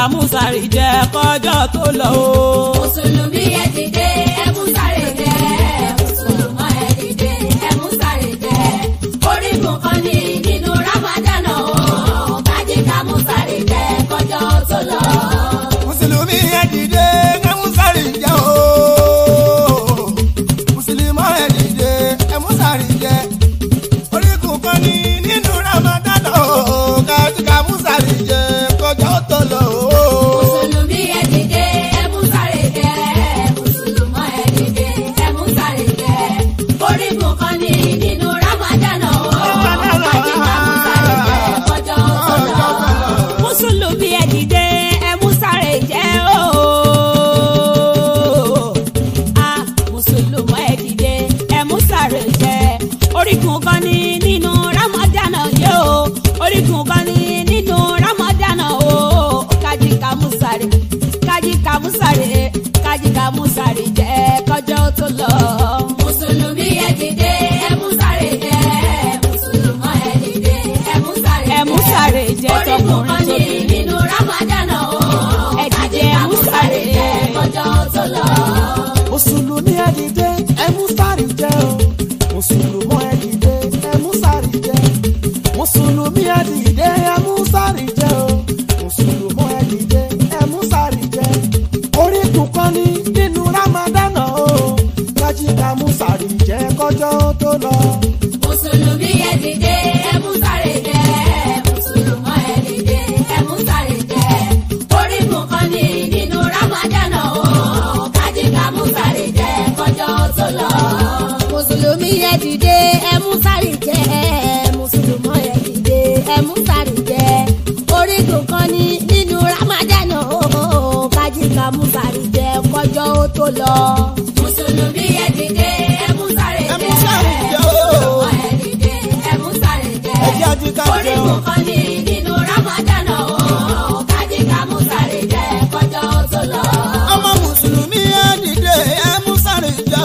ká musari jẹ kọjọ́ tó lọ o. mùsùlùmí ẹ dìde ẹ mú sáré jẹ mùsùlùmọ́ ẹ dìde ẹ mú sáré jẹ orígun kan ní nínú ramadan o kájí ká mú sáré jẹ kọjọ́ tó lọ. mùsùlùmí ẹ dìde ẹ mú sáré jẹ o mùsùlùmọ́ ẹ dìde ẹ mú sáré jẹ orígun kan ní nínú ramadan o kájíká mú sáré jẹ kọjá tó lọ o. mùsùlùmí ẹ dìde ẹ mú sáré jẹ mùsùlùmọ́ ẹ dìde ẹ mú sáré jẹ orígun kan ní nínú ramadan o kájí ká mú sáré jẹ kọjọ́ tó lọ. mùsùlùmí ẹ dìde ẹ mú sáré jẹ o. a mùsùlùmí ẹ dìde ẹ mú sáré jẹ orígun kan ní nínú ramadan yìí o orígun kan ní nínú ramadan o kájí ká mú sáré kájí ká mú sáré kájí ká mú sáré jẹ kọjọ́ tó lọ. mùsùlùmí ẹ dìde ẹ mú sáré jẹ mùsùlùmọ́ ẹ dìde ẹ mú sáré jẹ ẹ mú sáré jẹ orígun kan tọkùnrin ní tóbi. nínú ramadan o Ẹ dìde, kájí ká ẹ mú mú sáré sáré jẹ jẹ. kọjọ́ tó lọ. mùsùlùmí ẹ dìde ẹ mú sáré jẹ o mùsùlùmọ́ ẹ dìde ẹ mú sáré jẹ mùsùlùmí ẹ dìde ẹ mú sáré jẹ o mùsùlùmọ́ ẹ dìde ẹ mú sáré jẹ orígun kan ní nínú ramadan o kájíká mú sáré jẹ kọjọ́ tó lọ. mùsùlùmí ẹ dìde ẹ mú sáré jẹ mùsùlùmọ́ ẹ dìde ẹ mú sáré jẹ orígun kan ní nínú ramadan o kájí ká mú sáré jẹ kọjọ́ tó lọ. mùsùlùmí ẹ dìde ẹ mú sáré jẹ mùsùlùmọ́ ẹ dìde ẹ mú sáré jẹ orígun kan ní nínú ramadan o kájí ká mú sáré jẹ kọjọ́ ó tó lọ. mùsùlùmí ẹ dìde ẹ mú sáré Ẹ mú jẹ sáré jẹ o. mùsùlùmọ́ ẹ dìde ẹ mú sáré jẹ ẹ jẹ́ àjíká jẹ o. orígun kan ní nínú ramadan o kájí ká mú sáré jẹ kọjọ́ tó lọ. ọmọ mùsùlùmí ẹ dìde ẹ mú sáré jẹ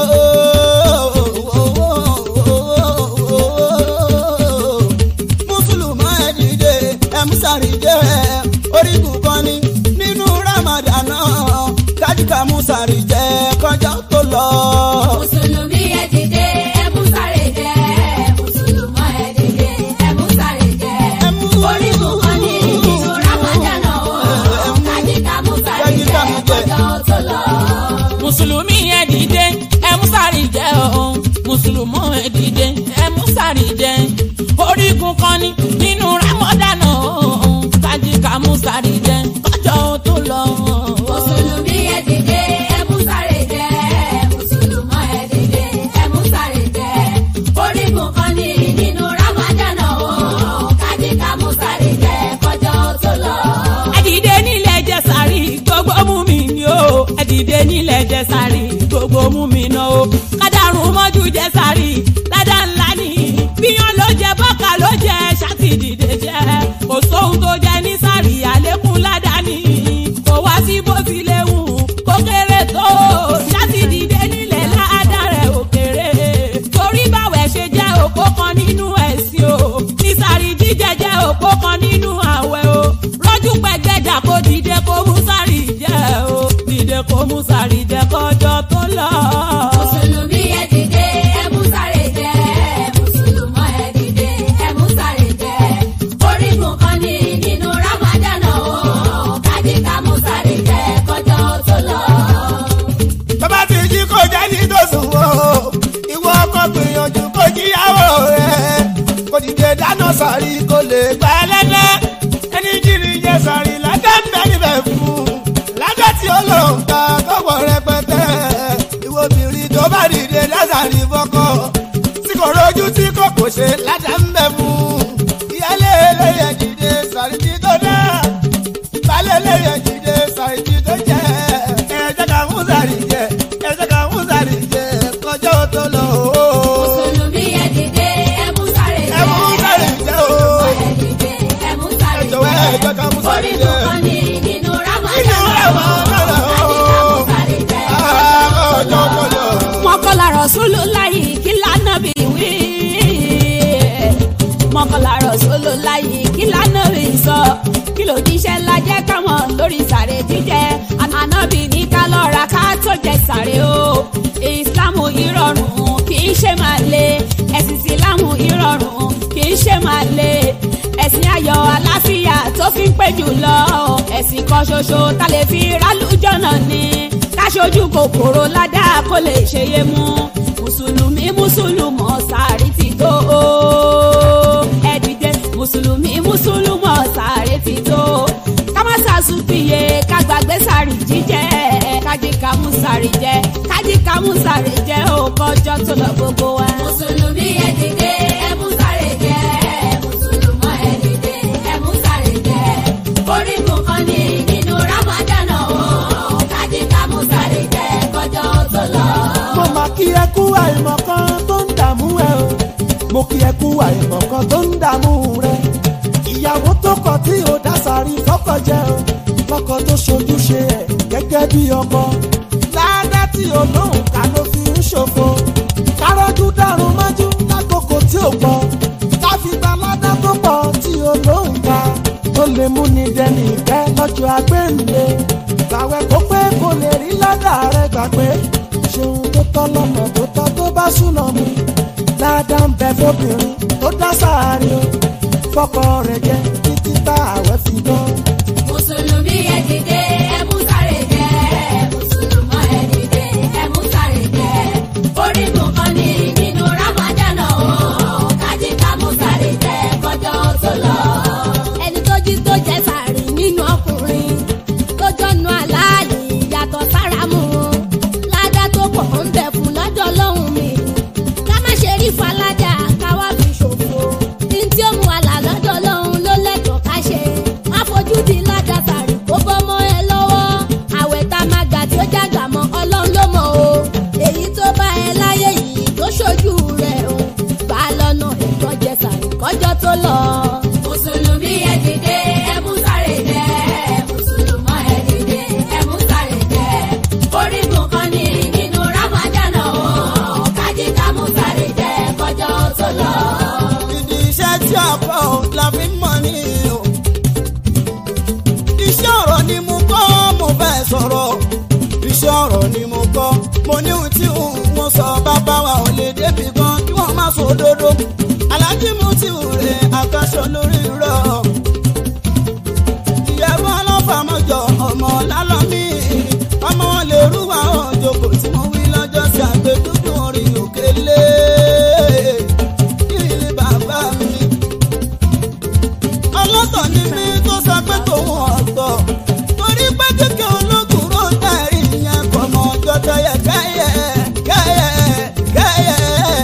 o. mùsùlùmí ẹ dìde ẹ mú sáré jẹ orígun kan ní nínú ramadan kájíkà mú sáré jẹ kọjá tó lọ. mùsùlùmí ẹ dìde ẹ mú sáré jẹ mùsùlùmọ́ ẹ dìde ẹ mú sáré jẹ Ẹ mú- orígun kan ní nínú ramadan o kájíká mú sáré jẹ Kájíká mú jẹ. kọjọ́ tó lọ. mùsùlùmí ẹ dìde ẹ mú sáré jẹ o mùsùlùmọ́ ẹ dìde ẹ mú sáré jẹ orígun kan ní nínú ramadan o kájí ká mú sáré jẹ kọjọ́ tó lọ. mùsùlùmí ẹ dìde ẹ mú sáré jẹ mùsùlùmọ́ ẹ dìde ẹ mú sáré jẹ orígun kan ní nínú ramadan o kájíká mú sáré jẹ kọjọ́ tó lọ. ẹ dìde nílẹ̀ jẹ sáré gbogbo mú mi ni o ẹ dìde nílẹ̀ jẹ sáré gbogbo mú mi ná o kádàrún mọ́jú jẹ sáré ládàá ńlá ni bíyàn ló jẹ bọ́kà ló jẹ ṣáàtì dìde jẹ kò sóhun tó jẹ ní sáré àlékún ládàá ni kò wá sí bó ti léwu kó kéré tó ṣáàtì dìde nílẹ̀ ládàá rẹ̀ ò kéré torí báwẹ̀ ṣe jẹ́ òpó kan nínú ẹ̀sìn o ní sáré jíjẹ jẹ́ òpó kan nínú àwẹ̀ o rọ́jú pẹ̀gbẹ́dà kó dìde kó mú sáré jẹ́ o dìde kó mú sáré jẹ́ kọjọ́ tó lọ. mùsùlùmí ẹ dìde ẹ mú sáré jẹ mùsùlùmọ́ ẹ dìde ẹ mú sáré jẹ orígun kan ní nínú ramadan o kájíká mú sáré jẹ kọjọ́ tó lọ. bàbá ti jí kó jẹ́ ní tòsùn o ìwọ ọkọ gbìyànjú kó jíyàwó rẹ kò dìde dáná sàrí kó lè gbà lẹ́lẹ́ ẹni jírí jẹ sàrí lájà ń bẹ níbẹ̀ fún lájà tí ó lò ń ta kọ́wọ́ rẹpẹtẹ ìwọ obìnrin tó bá dìde lásàrí fọkọ tí kò rojú tí kò kò ṣe lájà ń bẹ fún ìyálé eléyẹ dìde sàrí tí tó dá balẹ̀ eléyẹ dìde sàrí tí tó jẹ ẹ jẹ́ ká mú sàrí jẹ ẹ jẹ́ ká mú sàrí jẹ kọjọ́ tó lọ o. mùsùlùmí ẹ dìde ẹ mú sáré ẹ mú sàrí jẹ jẹ o. ẹ dìde ẹ mú sáré ẹ jọ̀wọ́ ẹ jẹ́ ká mú jẹ sàrí orígun jẹ. kan ní nínú ramadan Nínú o Ramadan o. kájíká mú sáré jẹ Ah, kọjọ́ tó lọ. mọ́kànlá rọ̀ṣúlù láyé kí lánà bí wí. mọ́kànlá rọ̀ṣúlù láyé kí lánà bí sọ kí lòdìṣẹ́ ńlá jẹ́ káwọn lórí sàrè jíjẹ ànábì ní ká lọ́ra ká tó jẹ sàrè o ìsìlámù ìrọ̀rùn kì í ṣe máa le ẹ̀sìn ìsìlámù ìrọ̀rùn kì í ṣe máa le ẹ̀sìn ayọ̀ àlàáfíà tó fi ń pè jù lọ ẹ̀sìn kan ṣoṣo tá lè fi rálùjọ́nà ni káṣojú kòkòrò ládàá kó lè ṣe yé mú mùsùlùmí mùsùlùmọ̀ sàárì ti tó o ẹ dìde mùsùlùmí mùsùlùmọ̀ sàárì ti tó ká má ṣàṣùpìyẹ ká gbàgbé sàárì jíjẹ kájí ká mú sàárì jẹ kájí ká mú sàárì jẹ ó kọjọ tó lọ gbogbo wa. mùsùlùmí ẹ dìde ẹ mú sáré jẹ mùsùlùmọ́ ẹ dìde ẹ mú sáré jẹ orígun kan ní nínú ramadan o kájí ká mú sáré jẹ kọjọ tó lọ. mo máa kí ẹ kú àìmọ̀ kan tó ń dààmú ẹ o mo kí ẹ kú àìmọ̀ kan tó ń dààmú rẹ ìyàwó tó kọ tí ò dá sàrí fọ́kọ jẹ o lọ́kọ tó ṣojúṣe ẹ gẹ́gẹ́ bí ọkọ ládá tí olóhùn ká ló fi ń ṣòfò kárọ́jú dárun mọ́jú lákòókò tí ò pọ̀ káfíńtà ládá tó pọ̀ tí olóhùn ká tó lè mú ni dẹni ìkẹ́ lọ́jọ́ agbẹ́ǹde gbàwẹ̀ kó pé kò lè rí ládà rẹ gbà pé ṣeun tó tọ́ lọ́nà tó tọ́ tó bá súná mu ládà ń bẹ fóbìnrin tó dá sáàrin o fọkọ rẹ jẹ títí tá àwẹ̀ fi gbọ́. mùsùlùmí ẹ dìde ẹ mú sáré jẹ mùsùlùmọ́ ẹ dìde ẹ mú sáré jẹ orígun kan ní nínú ramadan o kájí ká mú sáré jẹ kọjọ tó lọ. ẹni tó jí tó jẹ sàárì nínú ọkùnrin tó jọnu aláàlì yàtọ̀ sára mu ládá tó pọ̀ ń bẹ̀ fún lọ́jọ́ lọ́hùn mi ká má ṣe rí falájà ká wá fi ṣòfò ní tí ó mú àlà lọ́jọ́ lọ́hùn ló lẹ́tọ̀ọ́ ká ṣe má fojú di ládá sàárì kó bọ́ mọ́ ẹ lọ́wọ́ àwẹ̀ tá a máa gbà tí ó jágbà mọ́ ọlọ́run ló mọ̀ o èyí tó bá ẹ láyé yìí tó ṣojú rẹ̀ o gbà lọ́nà ìtọ́jẹ sàárì kọjọ́ tó lọ. mùsùlùmí ẹ dìde ẹ mú sáré jẹ mùsùlùmọ́ ẹ dìde ẹ mú sáré jẹ orígun kan ní nínú ramadan o kájí ká mú sáré jẹ kọjọ tó lọ. ìdí iṣẹ́ tí a kọ́ ò la fi ń mọ̀ ní o. iṣẹ́ ọ̀rọ̀ ni mo kọ́ mo bẹ́ẹ̀ sọ̀rọ̀. iṣẹ́ ọ̀rọ̀ ni mo kọ́ mo ní ohun tí wọ́n sọ bàbá wa ò lè débi gan kí wọ́n má sọ òdodo. alájí mo ti rè àkàṣọ lórí rọ̀. ìyàwó ọlọ́fà mọ́jọ ọmọ lálọ́mí. ọmọ wọn lè rúwà òjòkó tí mo wí lọ́jọ́ sí àgbẹ̀dúdú orin òkèlè ilé bàbá mi. ọlọ́tọ̀ ni mí tó sọ pé tòun ọ̀tọ̀. torí pé kékeré ológun ló ń tẹ̀rí ìyẹn kọ̀ mọ́ ọjọ́ tẹ́yẹ kẹ́yẹ kẹ́yẹ kẹ́yẹ.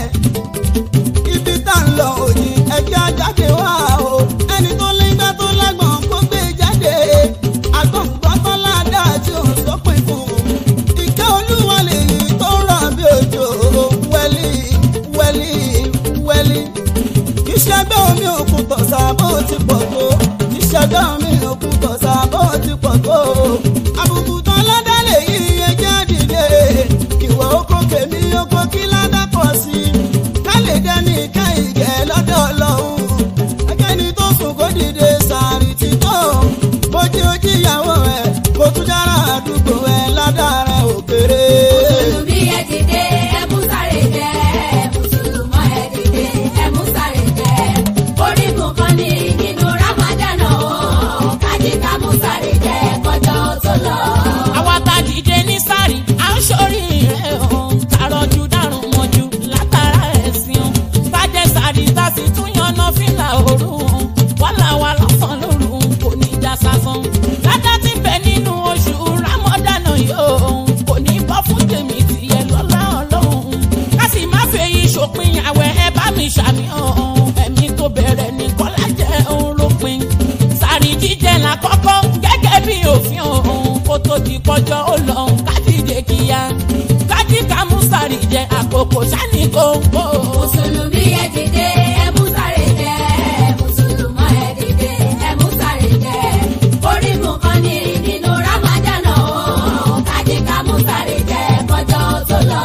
ibi tá ń lọ òjì ẹjẹ́ ajáde wá o. ẹni tó légbá tó lágbọ̀n kó gbé jáde. àgbọ̀ngbọ́n tó ládàá tí ò sọ́pin fún un. ìkẹ́ olúwa lèyí tó rọ̀ bí òjò wẹ́lí wẹ́lí wẹ́lí. ìṣẹ́gbẹ́ omi òkun tọ̀sà bó ti pọ̀ tó. ìṣẹ́gbẹ́ omi òkun tọ̀sà bó ti pọ̀ tó. àbùkù tán lọ́dá lèyí ẹjẹ́ dìde. ìwọ oko kèmí oko kí ládà pọ̀ sí i. ká lè dẹ́ni ká ìgẹ̀ lọ́dọ̀ ọlọ́run. ẹgẹ́ni tó sùn kó dìde sàárì ti tó. bójú ojú ìyàwó ẹ̀ kó tún dára àdúgbò ẹ̀ ládàá rẹ̀ òkèrè. mùsùlùmí ẹ dìde ẹ mú sáré jẹ mùsùlùmọ́ ẹ dìde ẹ mú sáré jẹ orígun kan ní nínú ramadan o kájí ká mú sáré jẹ kọjọ tó lọ. àwa tá a dìde ní sáré à ń sórí rẹ̀ o tààrọ̀jù dárùn mọ́jú látara ẹ̀sìn o bàjẹ́ sáré tá a sì tún yanná fìlà òru o wàhálà wa lọ́sàn-án lóru kò ní já sásán ládá ti bẹ nínú oṣù rámọ́dánà yóò kò ní bọ́ fún tèmi tìyẹ lọ́lá ọlọ́run ká sì má fèyí ṣòpin àwẹ̀ ẹ bá mi ṣàmìhàn ẹ̀mí tó bẹ̀rẹ̀ ní kọ́lá jẹ́ òun lópin sàrí jíjẹ là kọ́kọ́ gẹ́gẹ́ bí òfin òun kó tó di pọ́jọ́ ó lọ kájíjẹ kíá kájí ká mú sàrí jẹ àkókò sani kóńkó. mùsùlùmí ẹ dìde ẹ mú sáré jẹ mùsùlùmọ́ ẹ dìde ẹ mú sáré jẹ orígun kan ní nínú ramadan o kájí ká mú sáré jẹ kọjọ tó lọ.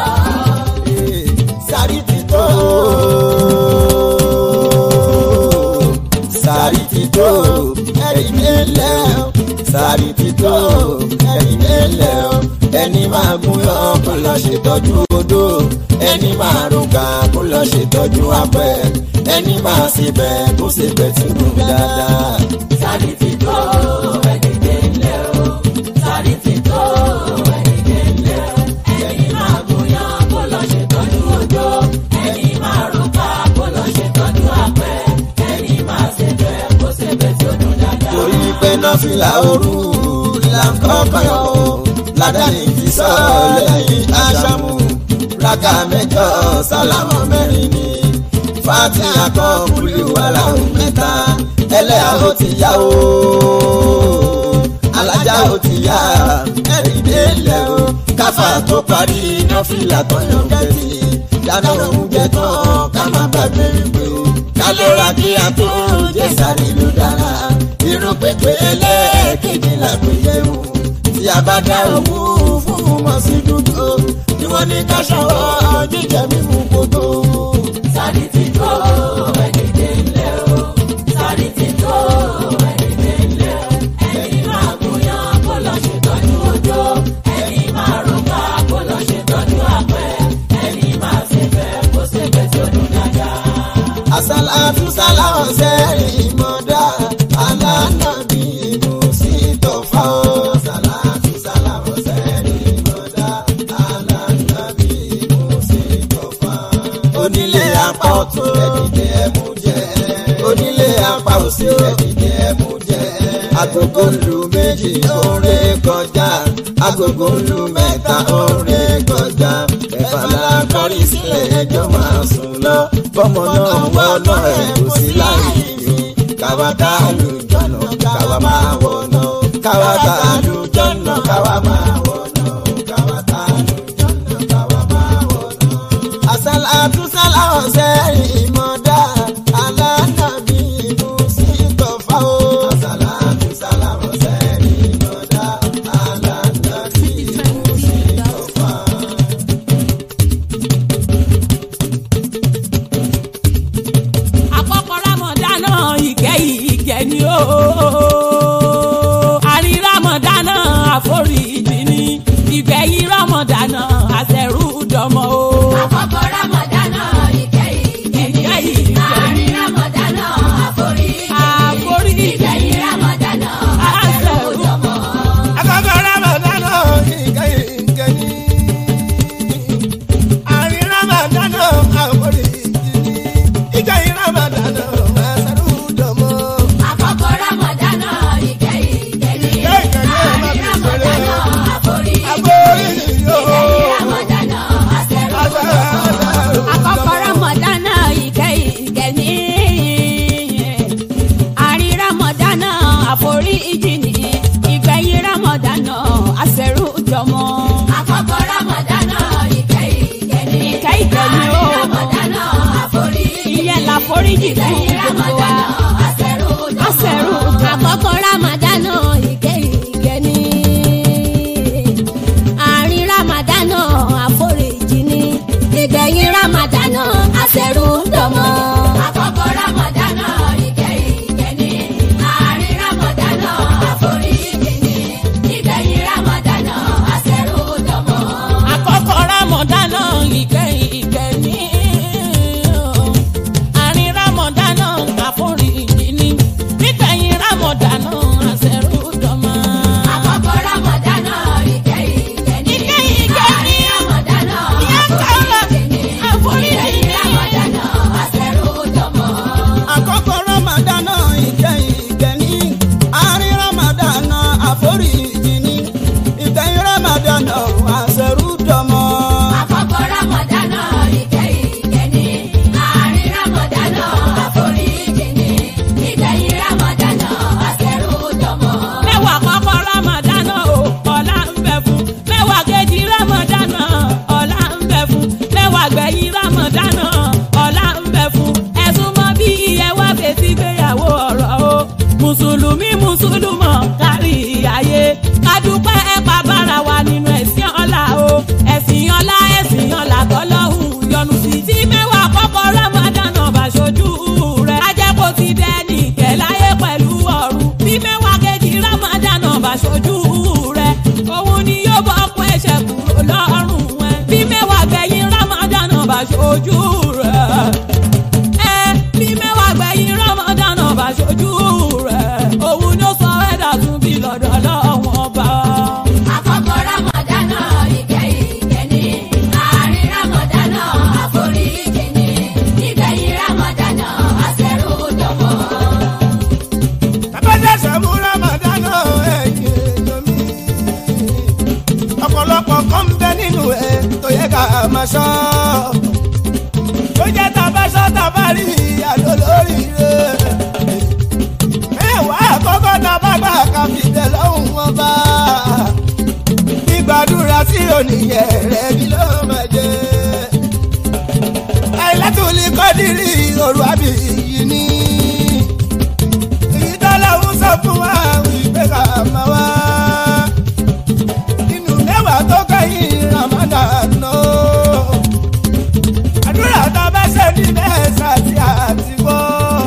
sáré ti tó. sáré ti tó. ẹ̀rí dé lẹ̀ o sàrí ti tó ẹ̀dìdé lẹ̀ o ẹni máa gún yọ kó lọ ṣètọ́jú odò ẹni máa rògbà kó lọ ṣètọ́jú apẹ̀ ẹni máa ṣèbẹ̀ kó ṣèbẹ̀ tí ó dáadáa. sáré ti tó ẹ̀dìdẹ́ ńlẹ̀ o sáré ti tó ẹ̀dìdẹ́ ńlẹ̀ o ẹni máa gúnyán kó lọ ṣètọ́jú òjò ẹni máa rúkà kó lọ ṣètọ́jú àpẹ ẹni máa ṣèbẹ̀ kó ṣèbẹ̀ tí ó dùn dáadáa. torí pé nọ́fìlà òru là ń kọ́kọ́ yọ o ládàáni ti sọ lẹ́yìn aṣámú rákà mẹ́jọ sálámọ̀ mẹ́rin ni fatiha kan kúlì wàrà mẹ́ta ẹlẹ́yà ó ti yá o alájà ó ti yá ẹ̀rí délẹ̀ o káfà tó parí nọ́fìlà tó yàn kẹ́tì dáná oúnjẹ tán ká má gbàgbé wípé o ká ló ra kí a tó jẹ́ sáré ló dára irun pépé ẹlẹ́ẹ̀kejì làgbéyẹ̀wò tí a bá dá owó fún wọn sí dúdú ni wọ́n ní ká ṣọwọ́ jíjẹ mímú kótó. sáré ti tó ẹ̀dìdẹ́ ńlẹ̀ o sáré ti tó ẹ̀dìdẹ́ ńlẹ̀ o ẹni máa gúnyán kó lọ ṣètọ́jú òjò ẹni máa rúkà kó lọ ṣètọ́jú àpẹ ẹni máa ṣèbẹ̀ kó ṣèbẹ̀ tí ó dùn dáadáa. àsálàtú sáláwọ̀ sẹ́rìn mọ́dá alánàbí ìmùsí tó fà ó. àsálàtú sáláwọ̀ sẹ́rìn mọ́dá alánàbí ìmùsí tó fà ó. onílé apá ọ̀tún ẹ̀dìdẹ́ ẹ̀mú jẹ́ onílé apá òsì ẹ̀dìdẹ́ ẹ̀mú jẹ́ agogo lu méjì oore kọjá agogo lu mẹ́ta oore kọjá ẹ̀fà la kọrí sílẹ̀ ẹjọ́ máa sùn lọ bọ́mọ náà wọ́nà ẹ̀ kò sí láyé mi káwa tá a lù jọ̀nà káwa máa wọ̀nà káwa tá a lù jọ̀nà káwa máa wọ̀nà káwa tá a lù jọ̀nà káwa máa wọ̀nà. àṣàlà àtúnṣàlà ọ̀sẹ̀ ìmọ̀dá alánàbí ìmúsí tọ̀fà o. àṣàlà àtúnṣàlà ọ̀sẹ̀ ìmọ̀dá alánàbí ìmúsí tọ̀fà. àkọ́kọ́ rámọ̀dánà ìkẹ́ ìkẹ́ ni ó. àrí rámọ̀dánà àforíjì ni ìgbẹ̀yìn rámọ̀dánà àṣẹrù dọmọ o. àkọ́kọ́ rámọ̀dánà ìkẹ́ ìkẹ́ni Ìkẹ́ ìkẹ́. àárín rámọ̀dánà àforíjì Àforíjì. ìgbẹ̀yìn rámọ̀dánà àṣẹ̀wòjọmọ́. Àkọ́kọ́ Ramadana ìkẹyìn ìkẹyìn. Àárín Ramadana àforí ìjìní. Ìkẹyìn Ramadana àṣàrù dọ̀mọ́. àkọ́kọ́ rámọ̀dánà ìkẹ́ ìkẹ́ni Ìkẹ́ ìkẹ́ni ẹ̀ má àárín fi ṣeré rámọ̀dánà o. àforíjì Àforí yóò. ìgbẹ̀yìn rámọ̀dánà àṣẹ̀wòjọmọ́. Àṣàrù àkọ́kọ́ rámọ̀dánà ìkẹ́ ìkẹ́ ní àrí rámọ̀dánà àforíjì ní ìgbẹ̀yìn rámọ̀dánà àṣẹrù jọmọ. àkọ́kọ́ rámọ̀dánà ìkẹ́ ìkẹ́ni Ìkẹ́ ìkẹ́ni o. àárín rámọ̀dánà àforíjì ìyẹn làforíjì fún ìgbẹ̀yìn gbogbo wa. rámọ̀dánà àṣẹ̀wòjọmọ́. àṣẹrù àkọ́kọ́ rámọ̀dánà ìkẹ́ ìkẹ́ ní àrí rámọ̀dánà àforíjì ní ìgbẹ̀yìn rámọ̀dánà àṣẹrù jọmọ. àkọ́kọ́ rámọ̀dánà ìkẹ́ ìkẹ́ni àárín rámọ̀dánà àforíjì ni ìgbẹ̀yìn rámọ̀dánà àṣẹ̀rúdọ̀mọ́. àkọ́kọ́ rámọ̀dánà ìkẹ́ ìkẹ́ ni. àrí rámọ̀dánà máa ṣọ́ tó jẹ́ tàbá ṣọ́ tàbá rí àlọ́ lórí rẹ̀ mẹ́wàá àkọ́kọ́ tàbá gbà ká fi tẹ̀ lọ́hùn wọn bá gbígbàdúrà tí oníyẹ̀ rẹ̀ kí ló máa jẹ́ àìlẹ́tùlí kọ́dírì òru àbí yìí ní èyí tó lọ́hùn sọ fún wa wípé ká máa wá inú mẹ́wàá tó kẹ́yìn ramadan náà àdúrà tá a bá ṣe ní mẹ́sà tí a ti wọ́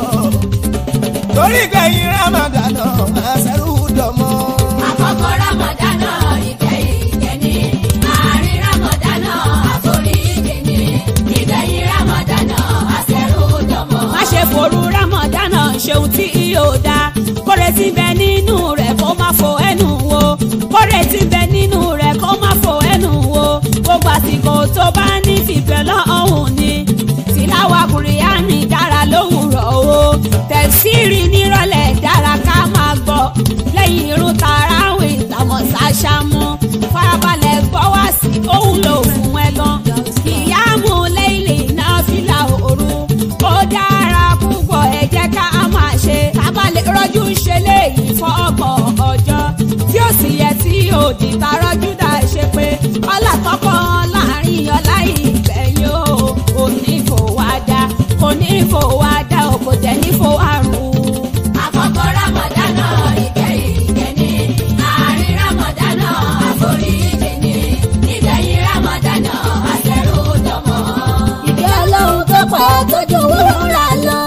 torí kẹ́yìn ramadan náà àṣẹrù dọ̀mọ́. Àkọ́kọ́ Rámọ̀dánà ìkẹyìn ìkẹni. Àárín Rámọ̀dánà àforíjì ni. Ìgbẹ̀yìn Rámọ̀dánà àṣẹrù dọ̀mọ́. má ṣe forú rámọ̀dánà ṣeun tí yóò dá kóre tí bẹ nínú rẹ̀ kó má fò ẹnu wo kóre tí bẹ nínú rẹ̀ kó má fò ẹnu wo gbogbo àsìkò tó bá ní fìfẹ́ lọ́hùn ni tìláwà kùrìánì dára lówùrọ̀ o tẹ̀síìrì nírọ̀lẹ́ dára ká máa gbọ́ lẹ́yìn irun tàràwì tàmọ̀ ṣàṣàmú farabalẹ̀ gbọ́ wá sí òun lò fún ẹ gan ìyáàmú lẹ́yìn náà fìlà òru ó dára púpọ̀ ẹ jẹ́ ká máa ṣe kábàlẹ̀ rọ́jú ṣe léyìí fọ́ọ̀gbọ̀n ọjọ́ tí ó sì yẹ tí òdì ta rọ́jú dá ṣe pé ọlá kọ́kọ́ láàrin ọlá ìgbẹ̀yìn o kò ní fò wá dá kò ní fò wá dá o kò jẹ́ ní fò àrùn. Àkọ́kọ́ Rámọ̀dánà ìkẹyìn ìkẹni. Àárín Rámọ̀dánà àforíjì ni. Ìgbẹ̀yìn Rámọ̀dánà àṣẹrù dọ̀mọ́. ìgbẹ́ ọlọ́run tó pọ̀ tójú owó rà lọ.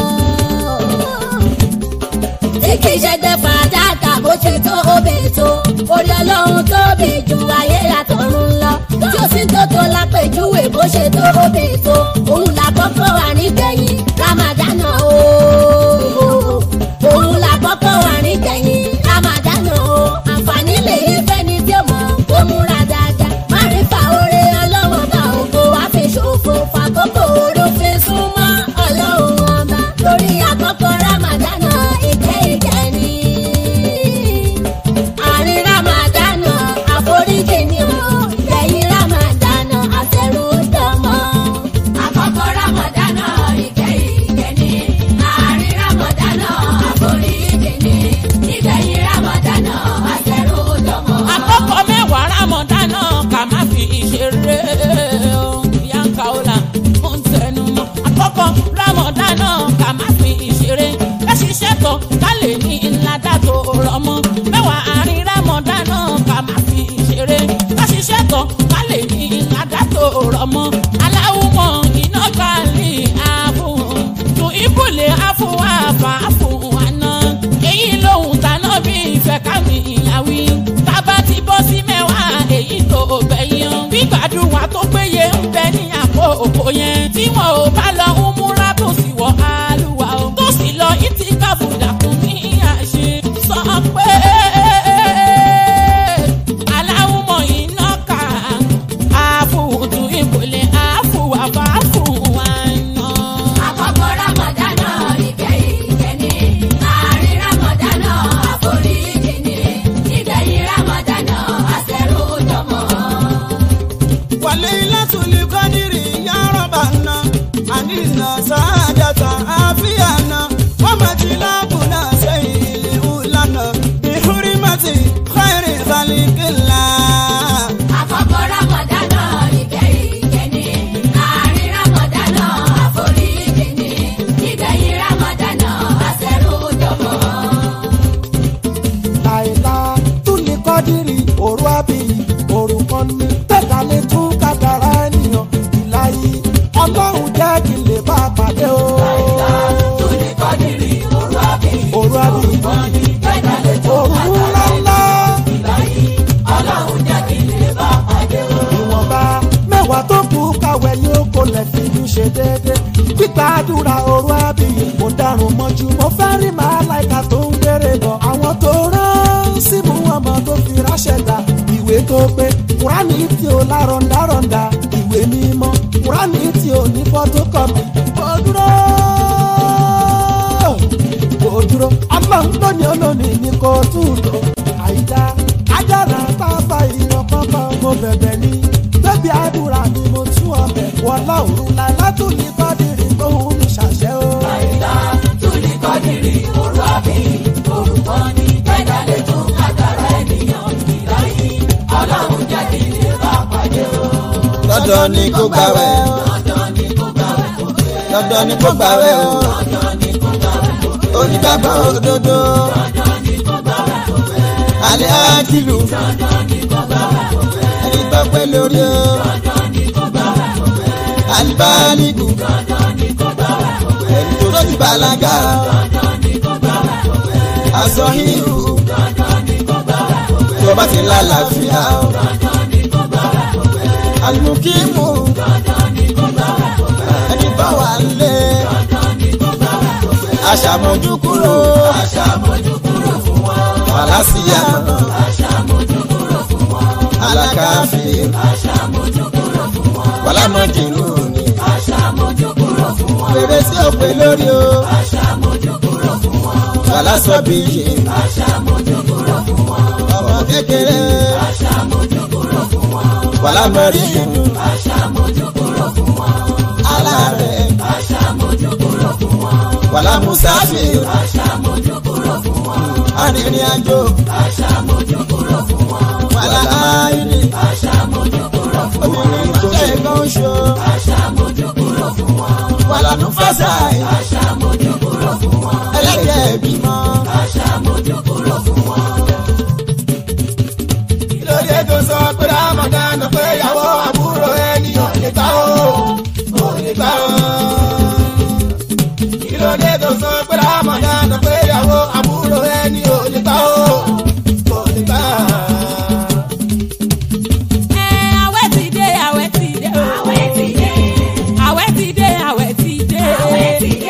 tí kì í ṣe gbẹ fàdákà bó ṣe tó obè tó orí ọlọ́run tóbi ju ayé àtọ̀run lọ. tí ó sì tó tó lápèjúwe bó ṣe tó obè tó òun làkọ́kọ́ wà nígbẹ̀yìn ramadana o. òun làkọ́kọ́ wà nígbẹ̀yìn ramadana o. àǹfààní lè yí fẹ́ni tí ó mọ̀ kó múra dáadáa. má rí fa oore ọlọ́wọ́ bá ògo wá fi ṣòfò fàkókò orúfin súnmọ́ ọlọ́run ọba lórí àkọ́kọ́ ramadana ìkẹ́ ìkẹ́ ni. àárín ramadana àforíjì ni o lẹ́yìn ramadana àtẹrù dọ́mọ́. Àkọ́kọ́ Rámọ̀dánà ìkẹyìn ìkẹni. Àárín Rámọ̀dánà àforíjì ni. Ìgbẹ̀yìn Rámọ̀dánà àṣẹrù dọ̀mọ́. àkọ́kọ́ mẹ́wàá rámọ̀dánà ká má fi ìṣeré o. yanka ola ó ń tẹnu mọ́. àkọ́kọ́ rámọ̀dánà ká má fi ìṣeré ká ṣiṣẹ́ tọ̀ ká lè ní ńlá dàtò rọmọ. mẹ́wàá àárín rámọ̀dánà ká má fi ìṣeré ká ṣiṣẹ́ tọ̀ ká lè ní ńlá dàtò rọmọ. aláwùmọ̀ iná gbàlè ààbò tún ibùlé àfọwọ́ àfààfọ̀ àná. èyí lòun tàná bí ìfẹ́ kámi ìyàwí. tábà ti bọ́ sí mẹ́wàá èyí tó gbẹ̀yìn. gbígbàdúrà tó péye ń bẹ ní àkókò yẹn. tí wọn ò bá lọ ń múra tó sì wọ àlùwà o. tó sì lọ ìtì káfùdà kún ní àṣẹ. sọ pé aláwùmọ̀ iná kà àfùtù ìbòlẹ̀ àfùwàfà àfùwà náà. Àkọ́kọ́ Rámọ̀dánà ìkẹyìn ìkẹni. Àárín Rámọ̀dánà àforíjì ni. Ìgbẹ̀yìn Rámọ̀dánà àṣẹrù dọ̀mọ́. wàlẹ́ ilátùlí kọ́dírì yàrá bàánà àníná sáájàtà àfíànà wọ́n máa ti lábùnà sẹ́yìn ìlú lánà ìhúrímàtì kọ́ìrì ìbálẹ̀kìlá. Àkọ́kọ́ Rámọ̀dánà ìkẹyìn ìkẹni. Àárín Rámọ̀dánà àforíjì ni. Ìgbẹ̀yìn Rámọ̀dánà àṣẹrù dọ̀mọ́. àìlá túlí kọ́dírì òru àbí òru kan ní tẹ̀dálé tún kàdàrà ènìyàn ìlàyé ọlọ́run jẹ́ kí n lè bá a pàdé o. àìlá túlí kọ́dírì òru àbí òru àbí òru ńláńlá. ìwọ̀nba mẹ́wàá tó kù káwé yóò kó lẹ̀ fi ní ṣe déédé. gbígbàdúrà òru àbí mo dárun mọ́jú mo fẹ́ rí màláìka tó ń gbére bọ̀. àwọn tó rán símú ọmọ tó fi ráṣẹ̀ dá ìwé tó pé kúránì tí ó lárọ̀ndárọ̀ndà ìwé mímọ́ kúránì tí ó ní fọ́tókọ̀pì. ó dúró kò dúró ọlọ́run tó ní olónìí ní kò tún lò àìdá ajára tá a fa ìran kankan mo bẹ̀bẹ̀ ní bẹ́bí àdúrà ni mo wọlá òun la látòlí kọ́dìrì gbóhùn mi ṣàṣẹ o. àyíká túlí kọ́dìrì òru àbí orúkọ ní gbẹ́dálẹ̀ tó kàkàrà ènìyàn ìláyé ọlọ́run jẹ́ kí lè bá pàdé o. dandan ni kó gbàwẹ̀ o dandan ni kó gbàwẹ̀ kó pé dandan ni kó gbàwẹ̀ o dandan ni kó gbàwẹ̀ kó pé onígbàgbọ́ òdodo dandan ni kó gbàwẹ̀ kó pé alẹ́ àkìlù dandan ni kó gbàwẹ̀ kó pé ẹni tó pé lórí o dandan ni kó gbàwẹ̀ kó pé alibaligu dandan ni kó gbàwẹ̀ kó pé ẹni tó ti bàlágà o dandan ni kó gbàwẹ̀ kó pé aṣọ híhù dandan ni kó gbàwẹ̀ kó pé tó bá ti lálàáfíà o dandan ni kó gbàwẹ̀ kó pé alimukimu dandan ni kó gbàwẹ̀ kó pé ẹni bá wà lé dandan ni kó gbàwẹ̀ kó pé aṣàmójú kúrò aṣàmójú kúrò fún wọn wàlásìyà aṣàmójú kúrò fún wọn alákàáfì aṣàmójú kúrò fún wọn wàlámọ̀jìnú ni aṣàmójú kúrò fún wọn fèrè sí òpè lórí o aṣàmójú kúrò fún wọn wàlásọ̀bìyì aṣàmójú kúrò fún wọn ọmọ kékeré aṣàmójú kúrò fún wọn wàlámọ̀ríyìn aṣàmójú kúrò fún wọn alárẹ̀ aṣàmójú kúrò fún wọn wàlámùsáfì aṣàmójú kúrò fún wọn arìnrìn-àjò aṣàmójú kúrò fún wọn wàláàyè aṣàmójú kúrò fún wọn obìnrin tó ṣe nǹkan oṣù aṣàmójú kúrò fún wọn wàlánúfàṣàì aṣàmójú kúrò fún wọn ẹlẹ́jẹ̀ bímọ aṣàmójú kúrò fún wọn. kí ló dé tó sọ pé ramadan pé ìyàwó àbúrò ẹni ò lè gbà ó ò lè gbà ó. kí ló dé tó sọ pé ramadan pé ìyàwó àbúrò ẹni ò lè gbà ó ò lè gbà ó. ẹ àwẹ̀ ti dé àwẹ̀ ti dé o. àwẹ̀ ti dé àwẹ̀ ti dé àwẹ̀ ti dé. àwẹ̀ ti dé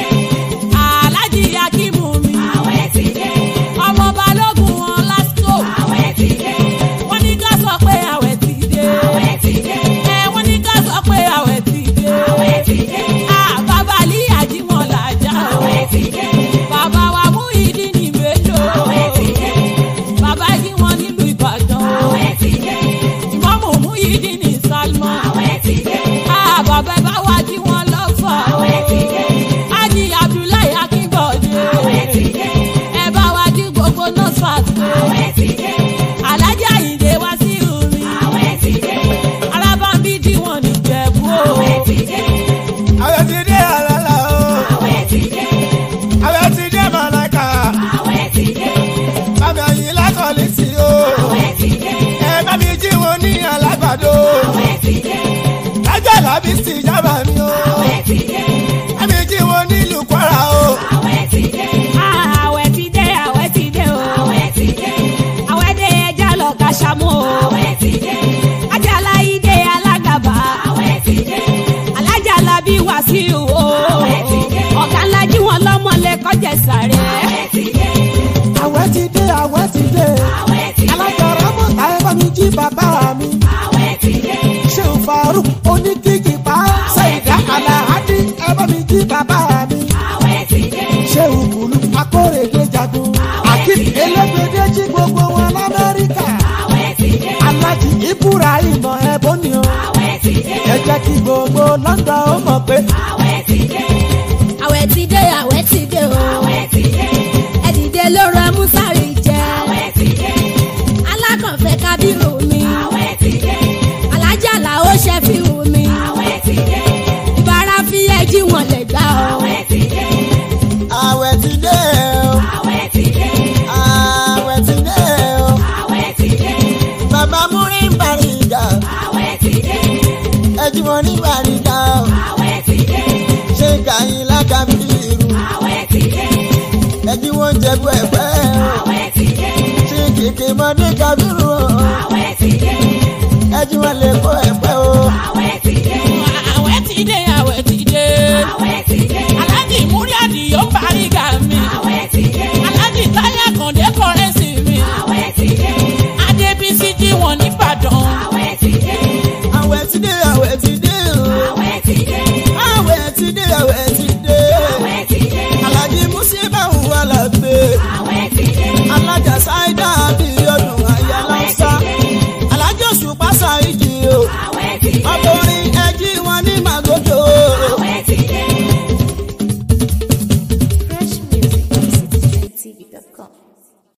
alájí akímù mi. àwẹ̀ ti dé ọmọ balógun wọn lásìkò. àwẹ̀ ti dé wọ́n ní ká sọ pé àwẹ̀ ti dé. àwẹ̀ ti dé ẹ wọ́n ní ká sọ pé àwẹ̀ ti dé. àwẹ̀ ti dé Ah, bàbá alí àjímọ̀ làjà o. àwẹ̀ ti dé bàbá wa mú ìdí ní mélòó. àwẹ̀ ti dé bàbá yí wọn nílùú ìbàdàn o. àwẹ̀ ti dé ìmọ̀mù mú ìdí ní salmon. àwẹ̀ ti dé Ah, bàbá ẹ bá wá jí wọn lọ́fà o. àwẹ̀ ti dé Ájì Abdullahi Akínbọ̀dé. àwẹ̀ ti dé Ẹ bá wa jí gbogbo nọ́ọ̀sàt o. àwẹ̀ ti dé Alájà Àyìndé wá sí omi. àwẹ̀ ti dé Arábàmbí dí wọn níjẹ̀bú o. àwẹ̀ ti dé àwẹ̀ ti dé àlàlà o àwẹ̀ ti dé àwẹ̀ ti dé màláìka àwẹ̀ ti dé bàbá yìí lákọ̀ọ́lì sí o àwẹ̀ ti dé ẹ bá mi jí wọn ní alágbàdo àwẹ̀ ti dé lájà làbí sí ìjábà mi o àwẹ̀ ti dé bá mi jí wọn nílùú kwara o àwẹ̀ ti dé Ah, Àwẹ̀ ti dé, àwẹ̀ ti dé o. àwẹ̀ ti dé Àwẹ̀ dé ẹja lọ kàṣàmú o. àwẹ̀ ti dé Ajala Ide Alágàbá. àwẹ̀ ti dé Alájà Labí Wàsíù o. Àwẹ̀ ti dé. Ọ̀gá ńlá jí wọn lọ́mọ lẹ́kọ́ jẹ sàrẹ́. àwẹ̀ ti dé àwẹ̀ ti dé àwẹ̀ ti dé àwẹ̀ ti dé alágbára mọ̀ta ẹ bá mi jí bàbá mi àwẹ̀ ti dé ṣé o faruk oníkìkì pa ṣèyíká aláhádì ẹ bá mi jí bàbá mi àwẹ̀ ti dé ṣé o kùlù akórèdè jagun akim elégbèdé jí gbogbo wọn lamẹ́ríkà àwẹ̀ ti dé alájí ibùra ìmọ̀ ẹ̀bùn ni o àwẹ̀ ti dé ẹ jẹ́ kí gbogbo london ó mọ̀ pé àwẹ̀ ti dé àwẹ̀ ti dé àwẹ̀ ti dé o. àwẹ̀ ti dé ẹ dìde lóru amúsárì jẹ. àwẹ̀ ti dé alákànfẹ́ kábírù mi. àwẹ̀ ti dé alájà làó ṣe fi hù mi. àwẹ̀ ti dé ìbára fi ẹjí wọn lè gbà o. àwẹ̀ ti dé àwẹ̀ ti dé o àwẹ̀ ti dé àwẹ̀ ti dé o àwẹ̀ ti dé bàbá múrí ń bàrí ìjà àwẹ̀ ti dé ẹjú wọn ní bàrí ìjà o àwẹ̀ ti dé ṣé kàyín lágàbí irú àwẹ̀ ti dé ẹjú wọn jẹ̀bú ẹ̀pẹ́ o àwẹ̀ ti dé ṣé kìkì mọ́dé kábírù o àwẹ̀ ti dé ẹjú wọn lè kó ẹ̀pẹ́ o àwẹ̀ ti dé Àwẹ̀ ti dé, àwẹ̀ ti dé. àwẹ̀ ti dé Alájì Múrí Àdìyó Bàrígà mi. àwẹ̀ ti dé Alájì Táyà Kàndé Kọ́rẹ́sì mi. àwẹ̀ ti dé Adébísí jí wọn nìbàdàn. àwẹ̀ ti dé àwẹ̀ ti dé àwẹ̀ ti dé o àwẹ̀ ti dé àwẹ̀ ti dé àwẹ̀ ti dé àwẹ̀ ti dé alájí musíbà wà lábí